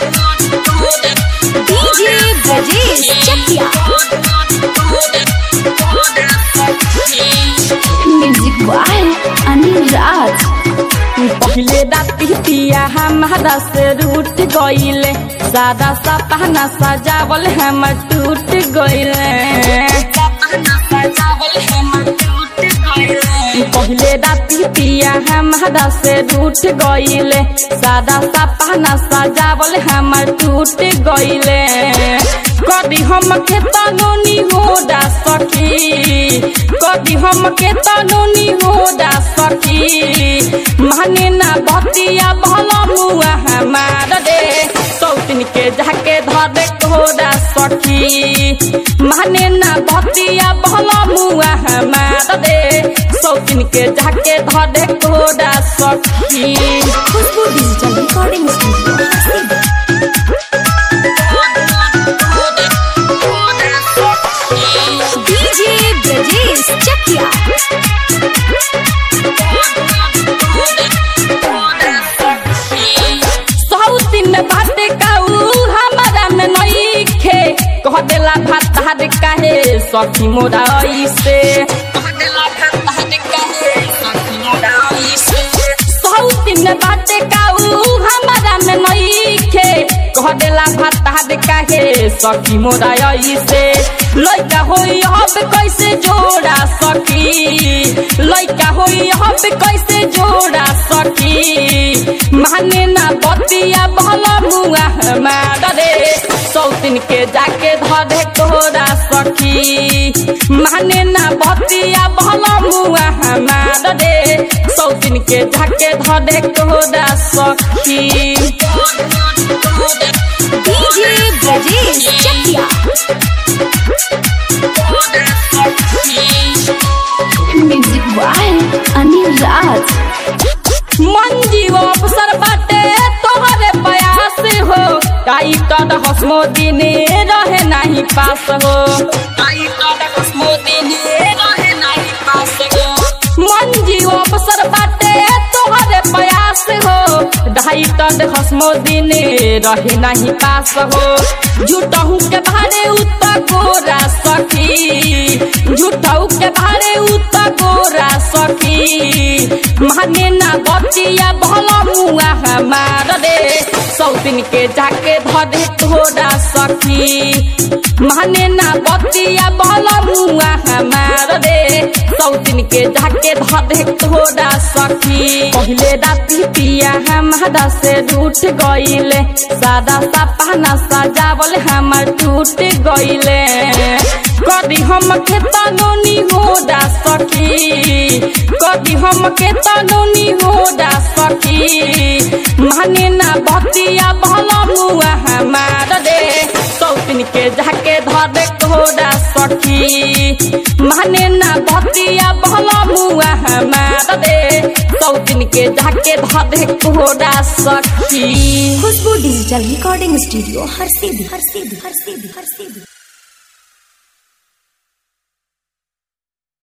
DJ Brajesh Chakiya music by Anil Raj पहले राती पिया हमारा से रूठ गईले सादा सपना सजावल हम टूट गईले पहले राती पिया हमारा से रूठ गईले सादा सपना सजावल हम टूट गईले कदी हम के तनोनी हो डा सखी कदी हम के तनोनी हो डा सखी माने ना बतिया भला मुआ हमार दे सौतिन के जाके धरे कोडा सखी माने ना बतिया भला मुआ हमार दे सौतिन के जाके धरे कोडा सखी खुशबू digital recording studio DJ Brajesh Chakia सौतिन में बाटे काऊ हमारा में नई खे कह देला भात हाथ काहे सखी मोरा ऐसे सौतिन में बाटे काऊ हमारा में नई खे कह देला भात हाथ काहे सखी मोरा ऐसे लइका होई अब कैसे जोड़ा सखी लइका होई अब कैसे जोड़ा सखी माने ना बतिया भला मुआ हमार रे सौतिन के जाके धरे तोरा सखी माने ना बतिया भला मुआ हमार रे सौतिन के जाके धरे तोरा सखी DJ Brajesh Chakiya music by Anil Raj मन जीव अवसर बाटे तोहरे प्रयास हो टाइटर हसमो दिने रहे नहीं पास हो टाइटर हसमो दिने रहे नहीं पास हो मन जीव अवसर बाटे तोहरे प्रयास हो टाइटर हसमो दिने रहे नहीं पास हो झूठहू के भारे उत्तर गोरा सखी झूठहू के भारे उत्तर गोरा सखी माने ना बतिया भला मुआ हमार रे सौतिन के जाके धरे तोरा सखी माने ना बतिया भला मुआ हमार रे सौतिन के जाके धरे तोरा सखी पहले राती पिया हमारा से रूठ गईले सादा सपना सजावल हमर टूट गईले कदी हम के तनोनी हो डा सखी कदी हम के तनोनी हो डा सखी माने ना बतिया भला मुआ हमार रे सौतिन के जाके धरे कोडा सखी माने ना बतिया भला मुआ हमार रे सौतिन के जाके धरे कोडा सखी खुशबू डिजिटल रिकॉर्डिंग स्टूडियो हर सीधी हर सीधी हर सीधी हर सीधी